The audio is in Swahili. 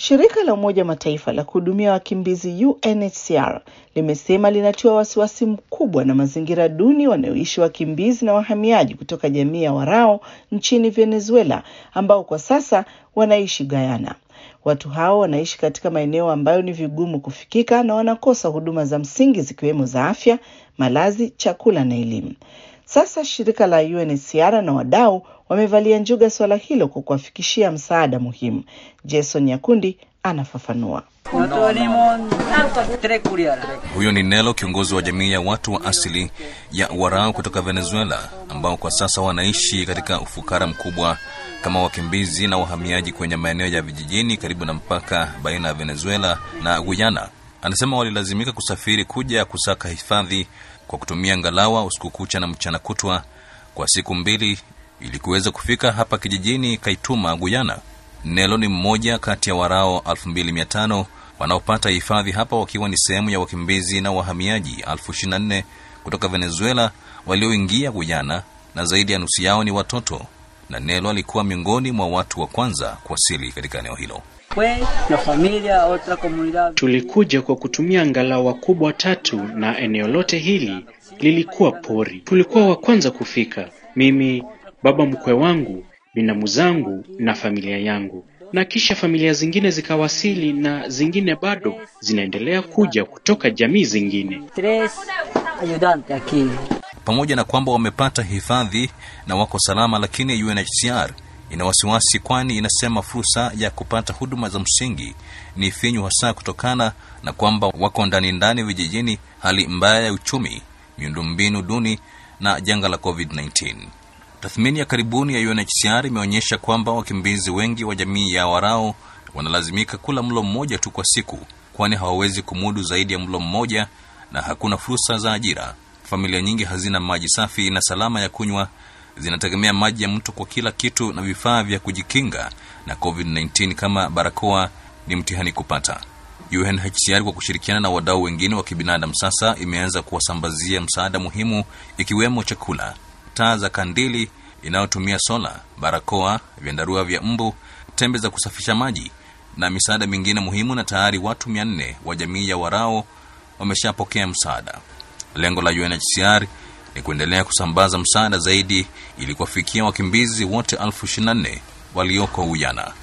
Shirika la Umoja Mataifa la kuhudumia wakimbizi UNHCR limesema linatiwa wasiwasi mkubwa na mazingira duni wanayoishi wakimbizi na wahamiaji kutoka jamii ya Warao nchini Venezuela ambao kwa sasa wanaishi Guyana. Watu hao wanaishi katika maeneo ambayo ni vigumu kufikika na wanakosa huduma za msingi zikiwemo za afya, malazi, chakula na elimu. Sasa shirika la UNHCR na wadau wamevalia njuga suala hilo kwa kuwafikishia msaada muhimu. Jason Nyakundi anafafanua. Huyo ni Nelo, kiongozi wa jamii ya watu wa asili ya Warao kutoka Venezuela, ambao kwa sasa wanaishi katika ufukara mkubwa kama wakimbizi na wahamiaji kwenye maeneo ya vijijini karibu na mpaka baina ya Venezuela na Guyana. Anasema walilazimika kusafiri kuja kusaka hifadhi kwa kutumia ngalawa usiku kucha na mchana kutwa kwa siku mbili ili kuweza kufika hapa kijijini Kaituma, Guyana. Nelo ni mmoja kati ya Warao 2500 wanaopata hifadhi hapa wakiwa ni sehemu ya wakimbizi na wahamiaji 24 kutoka Venezuela walioingia Guyana, na zaidi ya nusu yao ni watoto, na Nelo alikuwa miongoni mwa watu wa kwanza kuwasili katika eneo hilo. Tulikuja kwa kutumia ngalawa kubwa tatu na eneo lote hili lilikuwa pori. Tulikuwa wa kwanza kufika, mimi, baba mkwe wangu, binamu zangu na familia yangu, na kisha familia zingine zikawasili na zingine bado zinaendelea kuja kutoka jamii zingine. Pamoja na kwamba wamepata hifadhi na wako salama, lakini UNHCR ina wasiwasi, kwani inasema fursa ya kupata huduma za msingi ni finyu, hasa kutokana na kwamba wako ndani ndani vijijini, hali mbaya ya uchumi, miundombinu duni na janga la COVID-19. Tathmini ya karibuni ya UNHCR imeonyesha kwamba wakimbizi wengi wa jamii ya Warao wanalazimika kula mlo mmoja tu kwa siku, kwani hawawezi kumudu zaidi ya mlo mmoja na hakuna fursa za ajira. Familia nyingi hazina maji safi na salama ya kunywa, zinategemea maji ya mto kwa kila kitu, na vifaa vya kujikinga na COVID-19 kama barakoa ni mtihani kupata. UNHCR kwa kushirikiana na wadau wengine wa kibinadamu sasa imeanza kuwasambazia msaada muhimu, ikiwemo chakula, taa za kandili inayotumia sola, barakoa, vyandarua vya mbu, tembe za kusafisha maji na misaada mingine muhimu, na tayari watu mia nne wa jamii ya Warao wameshapokea msaada. Lengo la UNHCR ni kuendelea kusambaza msaada zaidi ili kuwafikia wakimbizi wote elfu ishirini na nne walioko Uyana.